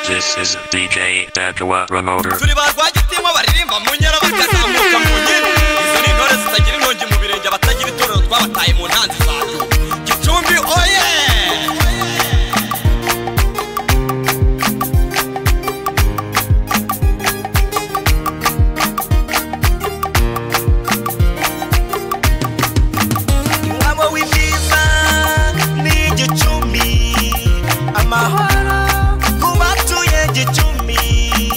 This is DJ Dajua Promoter. turi barwagitiyemo baririmba mu nyara bakazamuka mu nkera izo ni intore zitagira inkongi mu birenge abatagira itorero twabataye mu ntanzi zacu gicumbi oye umwabo w'imbiza ni igicumi amahoro ku batuye gicumi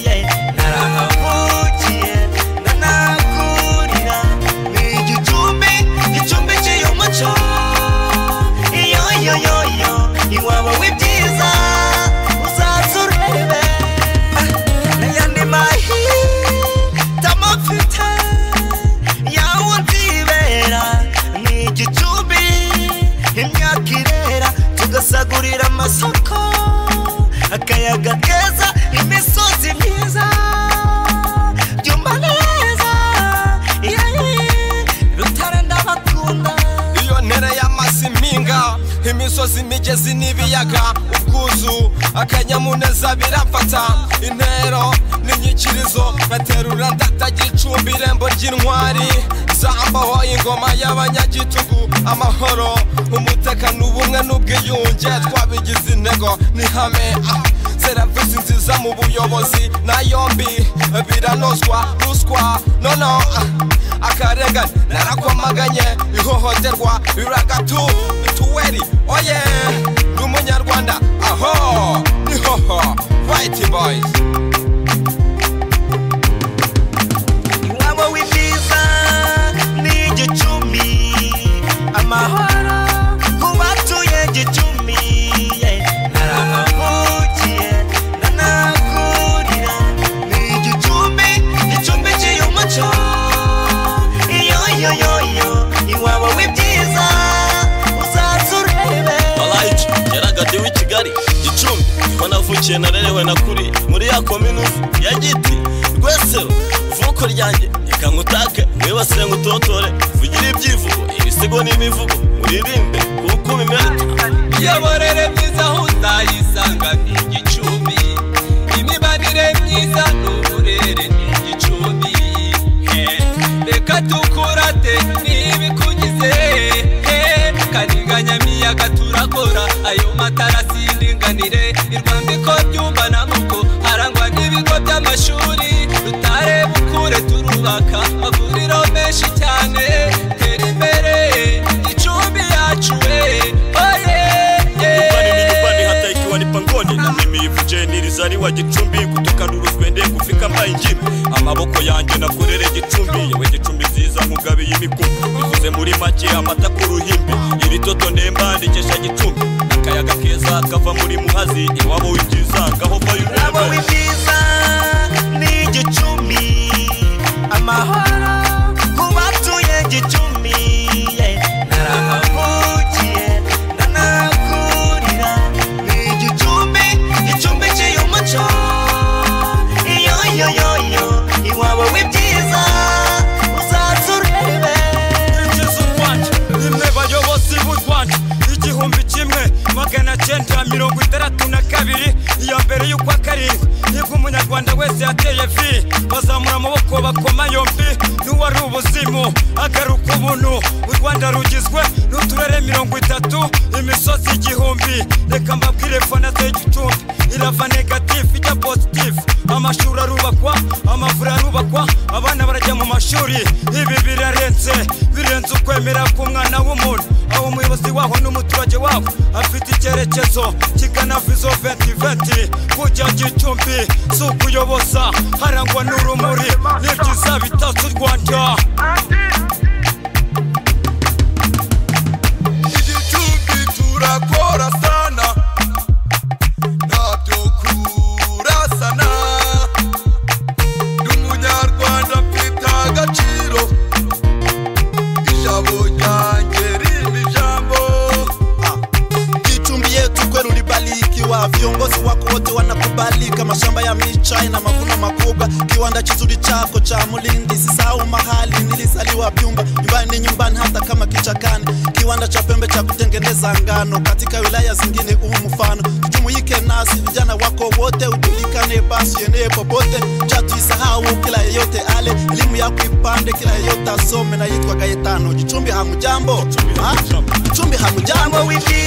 yeah. narahavukiye nanakurira ni igicumbi gicumbikiye umuco iyo yo yo yo iwabo w'ibyiza uzaza urebe n'ayandi mahitamo mfite yawe ndibera ni igicumbi imyaka irera tugasagurira amasoko akayaga keza imisozi myiza byumba neza yeee rutare ndabakunda iyo ntera y'amazi impinga imisozi imigezi n'ibiyaga ubwuzu akanyamuneza biramfata intero n'inyikirizo baterura ndatagira icumbi irembo ry'intwari zambaho ingoma y'abanyagitugu amahoro umutekano ubumwe n'ubwiyunge twabigize intego ni hame ah. serivisi nziza mu buyobozi na yombi biranozwa ruswa nono ah, akarengane narakwamaganye ihohoterwa riragatu mituweli oye ni umunyarwanda aho nihoho white boys iwabo w'ibyiza ni igicumi amahoro ku batuye gicumi yeah. narahavukiye nanakurira ni igicumbi gicumbikiye umuco iyo yo yo yo iwabo w'ibyiza uzaza urebe malayica yaragatiwe i kigali gicumbi wanavukiye narerewe na kuri muri ya komini ya giti rwesero ivuko ryanjye reka nkutake mwibasire ngutotore vugire ibyivugo ibisigo n'imivugo muririmbe kuko bimerita imiyoborere myiza aho uzayisanga ni igicumbi imibanire myiza n'uburere ni igicumbi Eh, reka tukurate n'ibikugize Eh, karinga miyaga turakora ayo matarasi y'indinganire irwandiko byumbana nk'uko harangwa n'ibigo by'amashuri tutareba ukure turubaka amavuriro menshi cyane tera imbere gicumbi yacu we oye nyumbani ni nyumbani hata ikiwa ni pangoni na mimi ivuje nilizaliwa gicumbi kutoka nuruswende kufika mbayingime amaboko yanjye nakorere gicumbi yewe gicumbi nziza nkugabiye imikumbi bivuze muri make amata ku ruhimbi iri toto nemba rikesha gicumbi akayaga keza kava muri muhazi iwabo w'ibyiza ngaho vayo Urabo urebe. w'ibyiza ni igicumbi amahoro ku batuye gicumbi yeah. narahavukiye nanakurira ni igicumbi gicumbikiye umuco iyo yo yo yo iwabo w'ibyiza uzaza urebe ingeso rwanda nimwe bayobozi b'u rwanda igihumbi kimwe magana cyenda mirongo itandatu na kabiri iya mbere y'ukwa karindwi nibwo umunyarwanda wese yateye vi bazamura amaboko bakoma yombi n'uwari ubuzimu agaruka ubuntu u rwanda rugizwe n'uturere mirongo itatu imisozi igihumbi reka mbabwire fana z'igicumbi irava negatifu ijya positifu amashuri arubakwa amavuriro arubakwa abana barajya mu mashuri ibi birarenze birenze ukwemera k'umwana w'umuntu aho umuyobozi waho n'umuturage waho afite icyerekezo kigana vizo 2020 kujya gicumbi si ukuyoboza harangwa n'urumuri n'ibyiza bitatse u rwanda igicumbi turakora sana ntabyo kurasana ndi umunyarwanda mfite agaciro ijabo ryanjye rimwe ijambo gicumbi yetu kwera uri bariki wa viongozi wako wote wanakubalika, mashamba ya michai na mavuno makubwa, kiwanda kizuri chako cha Mulindi. Sisahau mahali nilizaliwa Byumba, nyumbani ni nyumbani hata kama kichakani, kiwanda cha pembe cha kutengeneza ngano, katika wilaya zingine huu mfano. Tujumuike nasi vijana wako wote, ujulikane basi enee popote, chatuisahau kila yeyote ale, elimu yako ipande kila yeyote asome. Naitwa Gaetano Gicumbi, hamujambo? Gicumbi, Ha? hamujambo. Gicumbi, hamujambo? wiki